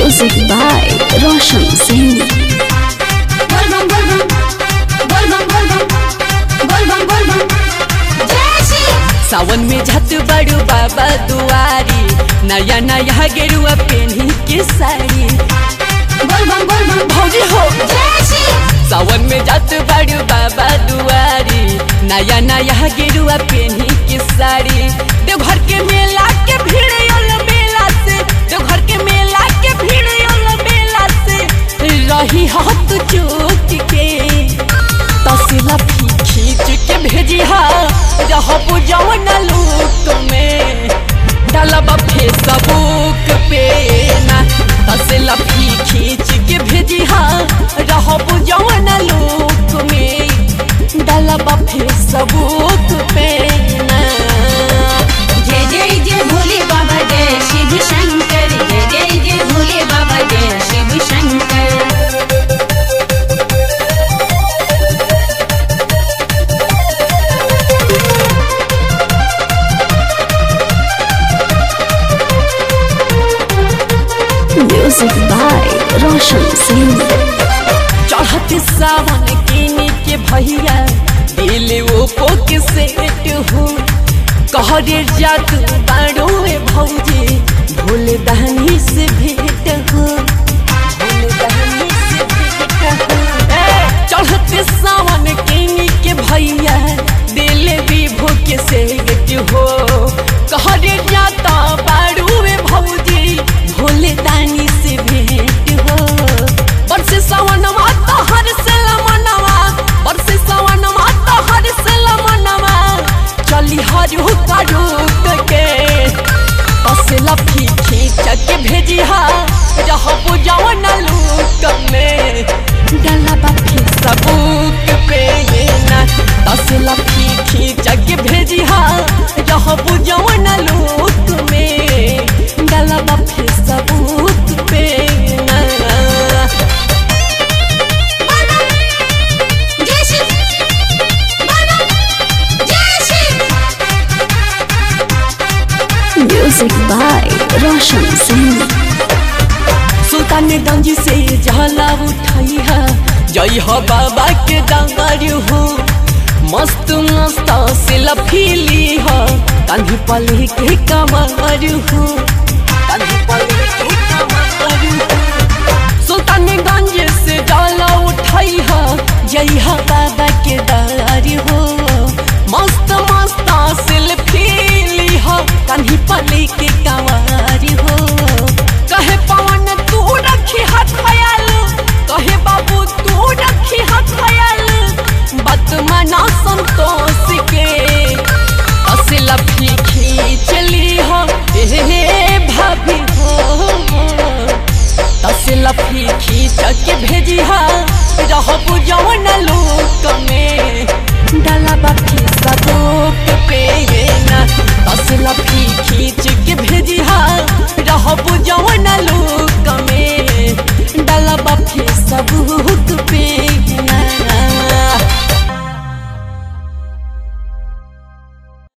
Music by Roshan Singh. Volvam, volvam, volvam, volvam, volvam, volvam. जय श्री सावन में झत बड़ू बाबा दुआरी नया नया गेरुआ पेनी के साड़ी volvam, volvam, भौजी हो जय श्री सावन में झत बड़ू बाबा दुआरी नया नया गेरुआ पेनी के साड़ी देवघर के मेला के भीड़ यल मेला से देवघर के मेला के भीड़ यल मेला से रही हाथ चूक के तसिला फी खींच के भेजी हा रहब जवन लूक में डालब फेसबुक पे ना तसिला फी खींच के भेजी हा रहब जवन लूक में डालब फेसबुक पे ना जय जय जय भोले बाबा जय शिव शंकर जय जय जय भोले बाबा जय Shiv Shankar Music by Roshan Singh. चढ़त सावन किनी के भैया दिल ओपो के सेट हो कहरे जात बाड़ो में भौजी भोले दहनी से भेंट हो भोले दहनी से भेंट हो ए, चढ़त सावन किनी के भैया दिल विभो के सेट हो कहरे जाता बाड़ो में भौजी भोले दानी से भेंट हो बरसे सावनमा तो हर से लमनवा बरसे सावनमा तो हर से लमनवा चली हरु करू के बस लफी खींच के भेजी हा रहब जवन लूक में डाला बाफी सबूक पे ये ना बस लफी खींच के भेजी हा रहब जवन लूक में डाला बाफी सबूक पे ना जय श्री volvam, जय Shri Music by Roshan Singh. Sultanganj से जला उठाई है जय हो बाबा के डांगर हो मस्त मस्त से लफीली हो कान्ही पली के कमर हो कान्ही पली के कमर हो सुल्तानगंज से डाला उठाई है जय हो बाबा के दार हो मस्त मस्त से लफीली हो कान्ही पली के कमर